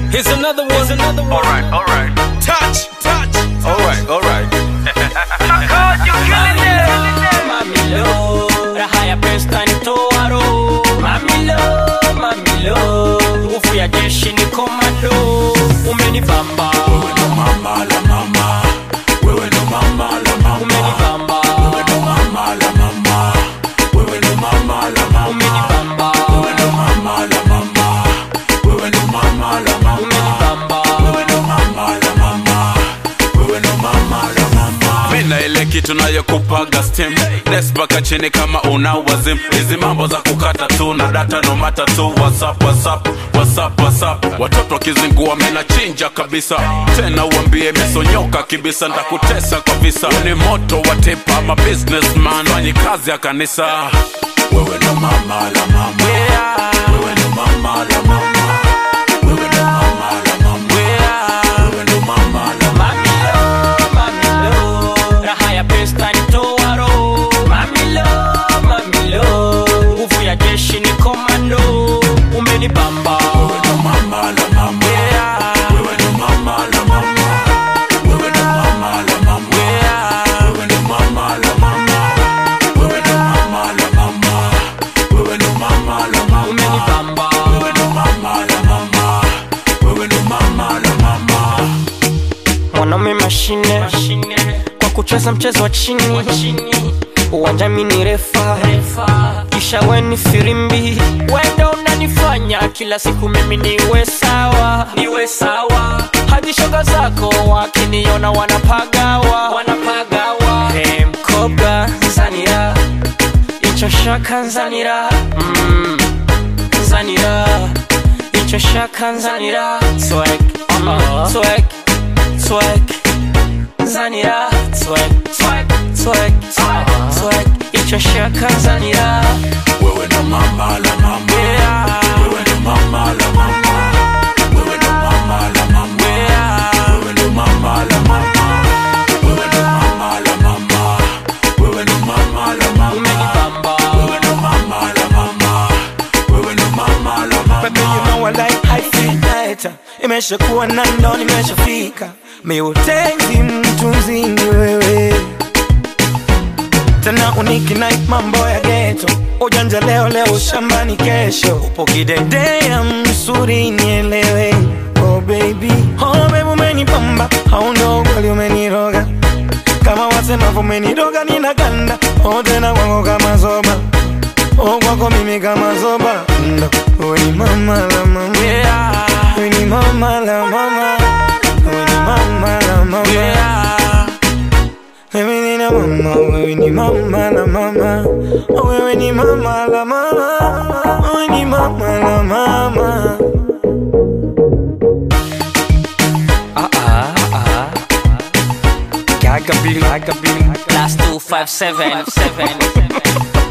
Here's another one. Here's another one. Alright, alright. Touch, touch. Alright, alright. Mamilo, raha ya pesa nitoa roho. Mamilo, mamilo, nguvu ya jeshi ni komando. Umenibamba, mama la mama wewe ndo mama la mama umenibamba, ndo mama la mama wewe ndo mama la mama umenibamba, wewe ndo mama la mama wewe ndo mama la mama umenibamba. wewe ndo mama la mama wewe ndo mama la mama mina ile kitu nayokupaga stim Nes mpaka chini kama una wazim hizi mambo za kukata tu na data no mata tu whatsapp whatsapp whatsapp whatsapp watoto wakizingua mina chinja kabisa tena uambie mesonyoka kibisa ntakutesa kwa visa ni moto wa tipa ama businessman fanyi kazi ya kanisa wewe ndo mama la mama wewe ndo mama la mama wewe ndo mama la mama wewe ndo mama la mama Mamilo, mamilo, raha ya pesa nitoa roho. Mamilo, mamilo, nguvu ya jeshi ni komando. Umenibamba, wewe ndo mama la mama wewe ndo mama la mama wewe ndo mama la mama wewe ndo mama la mama wewe ndo mama la mama wewe ndo mama la mama umenibamba. wewe ndo mama la mama wewe ndo mama la mama mwanaume mashine kwa kucheza mchezo wa chini uwanja mini refa kisha weni firimbi wenda unanifanya kila siku mimi niwe sawa niwe sawa hadi shoga zako wakiniona wanapagawa wanapagawa hey, mkoga zanira icho shaka nzanira mm, nzanira icho shaka nzanira swag uh, swag swag Zanira swag swag swag swag icho shaka Zanira wewe ndo mama la mama wewe ndo mama la mama wewe ndo mama la mama wewe ndo mama la mama wewe ndo mama la mama wewe ndo mama la mama umenibamba wewe ndo mama la mama wewe ndo mama la Baby, you mama know I like I feel better Imeshakuwa na ndo nimeshafika Miutenzi mtu mzini wewe Tena uniki night mambo ya ghetto Ujanja leo leo shambani kesho Upo kidedea msuri nielewe Oh baby, oh baby umenipamba Au ndo kweli umeniroga Kama wasemavyo umeniroga ninaganda Oh tena kwangu kama zoba Oh kwako mimi kama zoba Ndo wewe ni mama la mama Wewe ni mama la mama Wewe ni mama la mama Wewe ni na mama Wewe ni mama la mama Oh, Wewe ni mama la mama Wewe ni mama la mama ah ah ah Gaga Bill Gaga Bill Last 257